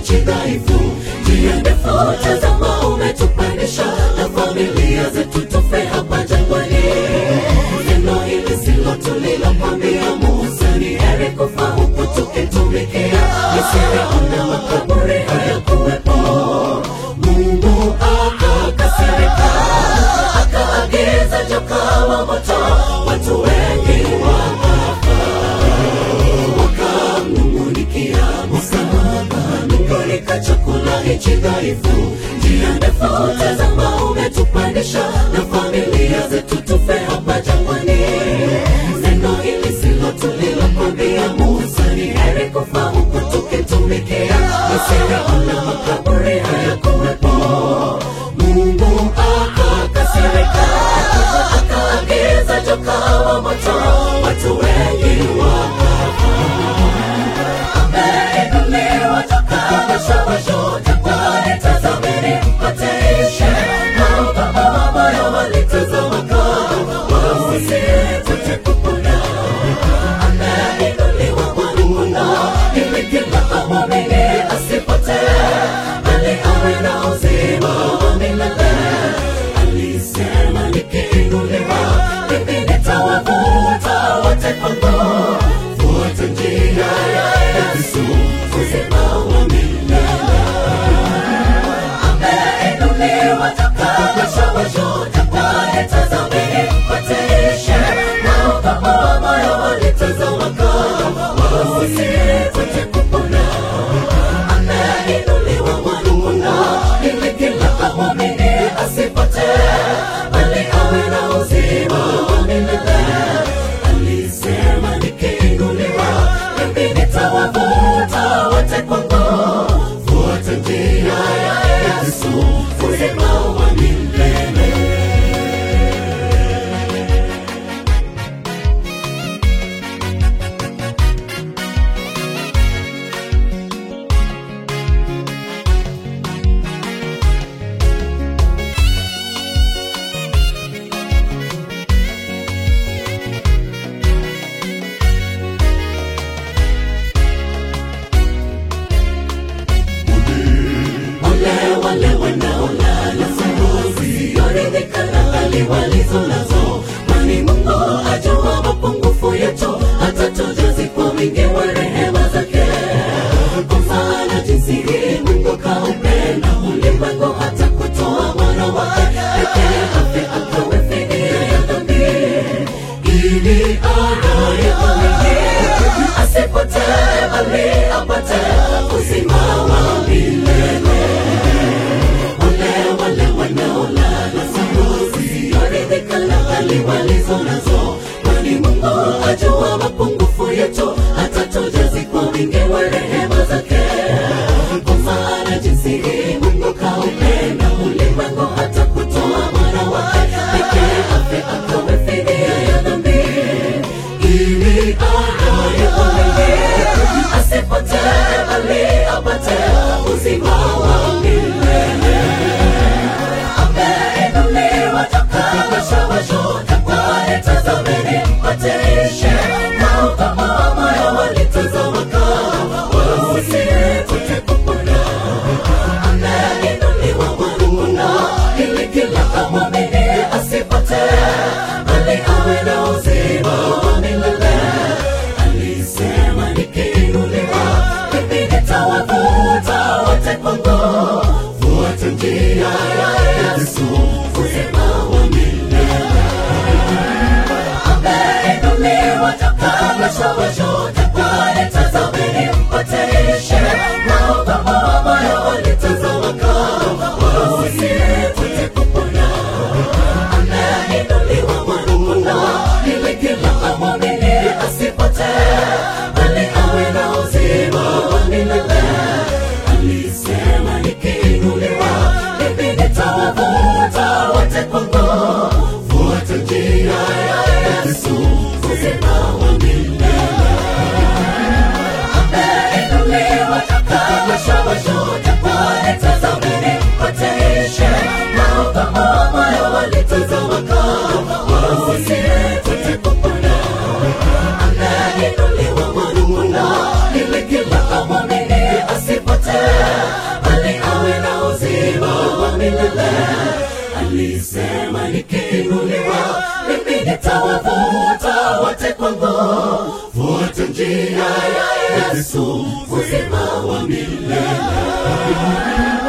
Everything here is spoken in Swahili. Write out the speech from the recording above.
nchi dhaifu, njia ndefu, tazama umetupandisha na familia zetu tufe hapa jangwani. Neno hili silo tulilokwambia Musa, ni heri kufa huku tukitumikia Misri, ona makaburi hayakuwepo. Mungu akakasirika, akaagiza joka wa moto, watu wengi wakafa wakamnung'unikia Musa, nungunika chakula hichi dhaifu, njia ndefu, tazama umetupandisha na familia zetu tufe hapa jangwani. Neno hili silo tulilokwambia Musa, ni heri kufa huku tukitumikia Misri, ona makaburi hayakuwepo. Mungu akakasirika, akaagiza joka wa moto, watu wengi wakafa ameinuliwa toka mashawasho jangwani, tazameni mpate ishe. Maovu moyo walitazama kama wasipate kupona. Ameinuliwa mwana-kondoo, ili kila amwamini asipotee, bali awe na uzima wa milele. Alisema nikiinuliwa, mimi nitawavuta wote kwangu. Fuata njia ya Yesu, uzima wa milele. Ameinuliwa toka mashawasho jangwani, tazameni mpate ishe. Maovu wa moyo walitazama kama wasipate kupona. Ameinuliwa mwana-kondoo, ili kila amwamini asipotee, bali awe na uzima wa milele. Alisema nikiinuliwa, mimi nitawavuta wote kwangu. Fuata njia ya Yesu, uzima wa milele. Ole wale wanaolala usingizi, waridhika na hali walizo nazo, kwani Mungu ajua mapungufu yetu, atatujazi kwa wingi wa rehema zake. Kwa mfano jinsi hii Mungu kaupenda ulimwengu hata kutoa mwana wake pekee afe akawe fidia ya dhambi, ili anayeamini asipotee bali apate uzima wa milele. Wale wale wanaolala usingizi, waridhika na hali walizo nazo, kwani Mungu ajua mapungufu yetu, atatujazi kwa wingi wa rehema zake. Kwa maana jinsi hii Mungu kaupenda ulimwengu hata kutoa mwana wake pekee afe akawe fidia ya dhambi, ili anayeamini asipotee bali apate uzima wa milele. Ameinuliwa toka mashawasho jangwani, tazameni mpate ishe. Maovu wa moyo walitazama kama wasipate kupona. Ameinuliwa mwana-kondoo, ili kila amwamini asipotee, bali awe na uzima wa milele. Alisema nikiinuliwa, mimi nitawavuta wote kwangu. Fuata njia ya Yesu, uzima wa milele. Ameinuliwa toka mashawasho jangwani, tazameni mpate ishe. Maovu wa moyo walitazama kama wasipate kupona. Ameinuliwa mwana-kondoo, ili kila amwamini asipotee, bali awe na uzima wa milele. Alisema nikiinuliwa, mimi nitawavuta wote kwangu. Fuata njia ya Yesu, uzima wa milele. alisema nikiinuliwa mimi nitawavuta wote kwangu fuata njia ya yesu uzima wa milele